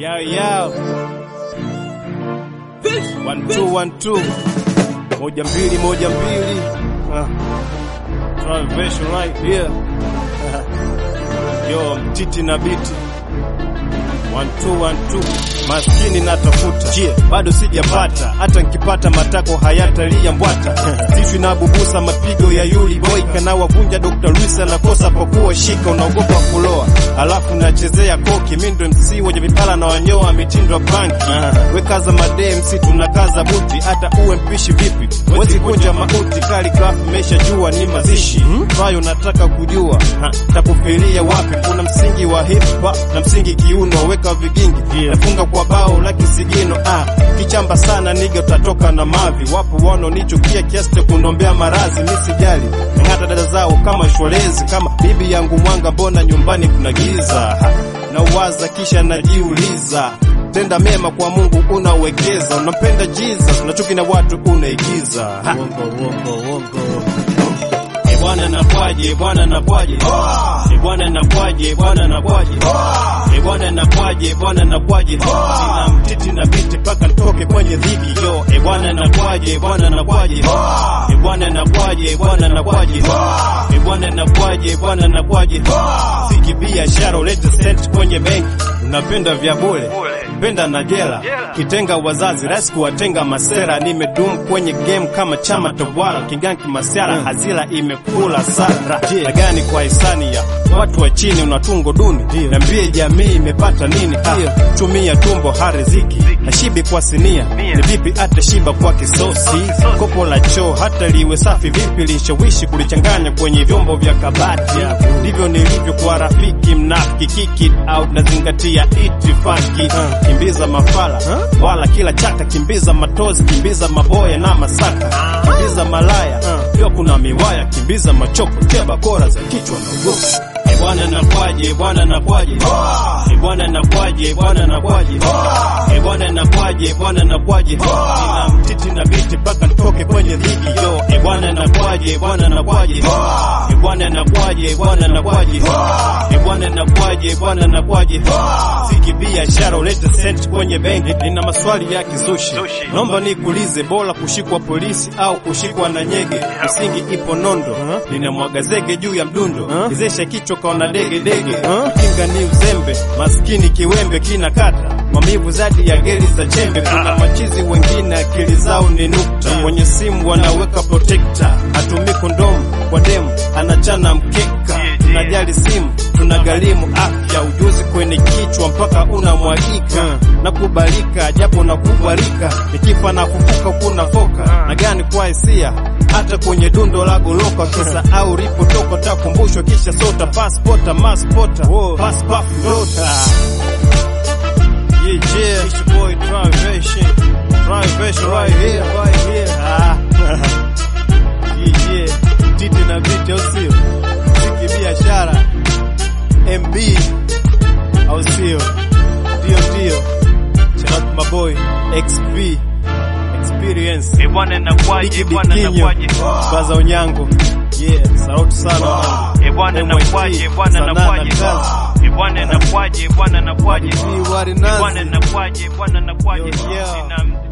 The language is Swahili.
Yao yao. One two one two. Moja mbili moja mbili. Ah. Translation right here. Yo mtiti na biti. One two one two. Maskini natafuta yeah. Bado sijapata hata nkipata matako hayatalia mbwata sishwi na bubusa mapigo ya yuli boy kanawavunja Dr. Luis anakosa pokuwa shika unaogopa kuloa alafu nachezea koki mindo MC wenye vipala na wanyoa mitindo banki wekaza madee MC tunakaza buti hata uwe mpishi vipi wezi kunja mauti kaligraph mesha jua ni mazishi vayo nataka kujua ha, takufilia wapi kuna msingi wa hip hop na msingi kiuno weka vigingi nafunga kwa bao la kisigino ah, kichamba sana niga utatoka na mavi wapo wanaonichukia kiasi cha kunombea marazi misijali nang'ata dada zao kama shwalezi kama bibi yangu mwanga mbona nyumbani kuna giza ha, na uwaza kisha najiuliza tenda mema kwa Mungu unawekeza unampenda Jesus na chuki na watu unaigiza ha. E bwana nakwaje, bwana nakwaje, e bwana nakwaje, bwana nakwaje, e bwana nakwaje, bwana nakwaje, sina mtiti na biti paka nitoke kwenye dhiki yo, e bwana nakwaje, bwana nakwaje, e bwana nakwaje, bwana nakwaje, e bwana nakwaje, bwana nakwaje, siki biashara ulete sent kwenye benki, unapenda vya bure penda na jela kitenga wazazi rais kuwatenga masera nimedum kwenye game kama chama tawala kinganki masera hazila imekula sara na gani kwa hisani ya watu wa chini unatungo duni niambie jamii imepata nini ah, tumia tumbo hariziki na shibi kwa sinia ni vipi hata shiba kwa kisosi kopo la choo hata liwe safi vipi lishawishi kulichanganya kwenye vyombo vya kabati ndivyo nilivyo kwa rafiki mnafiki kiki au nazingatia itifaki kimbiza mafala wala kila chaka kimbiza matozi kimbiza maboya na masaka kimbiza malaya pia kuna miwaya kimbiza machoko keba kora za kichwa na ugosi E bwana nakwaje, bwana nakwaje, e bwana nakwaje, bwana nakwaje, e bwana nakwaje, bwana nakwaje, sina mtiti na biti mpaka nitoke kwenye dhiki yo, e bwana nakwaje, bwana nakwaje, e bwana nakwaje, bwana nakwaje, e bwana nakwaje, bwana nakwaje, siki biashara ulete sent kwenye benki, nina maswali ya kizushi, naomba nikuulize, bora kushikwa polisi au kushikwa na nyege? Msingi ipo nondo, ninamwaga zege juu ya mdundo, izesha kichwa kaona dege dege, kinga ni uzembe, maskini kiwembe kinakata maumivu zadi ya geli za chembe. Kuna machizi wengine akili zao ni nukta, kwenye simu wanaweka protector, hatumii kondomu kwa demu, anachana mkeka. Tunajali simu, tunagharimu afya, ujuzi kwenye kichwa mpaka unamwagika na kubalika, japo na kubarika, nikifa na kufuka kuna foka na gani kwa hisia hata kwenye dundo la goloka kisa au ripotoka takumbushwa kisha sota paspota maspota paspaflota Yeah, yeah, it's your boy Drivation. Drivation right here, right here. Ah. yeah, yeah. Titi na biti au sio? Siki biashara. MB au sio? Ndio ndio. Shout out to my boy XP experience. E bwana nakwaje, bwana nakwaje, Baza Onyango. Yeah, sauti sana wanangu. e bwana MYT, nakwaje, bwana Sanaa na nakwaje, kazi. e bwana nakwaje, bwana nakwaje, Ni wari e bwana nazi. nakwaje, bwana nakwaje, Yo, yo. sina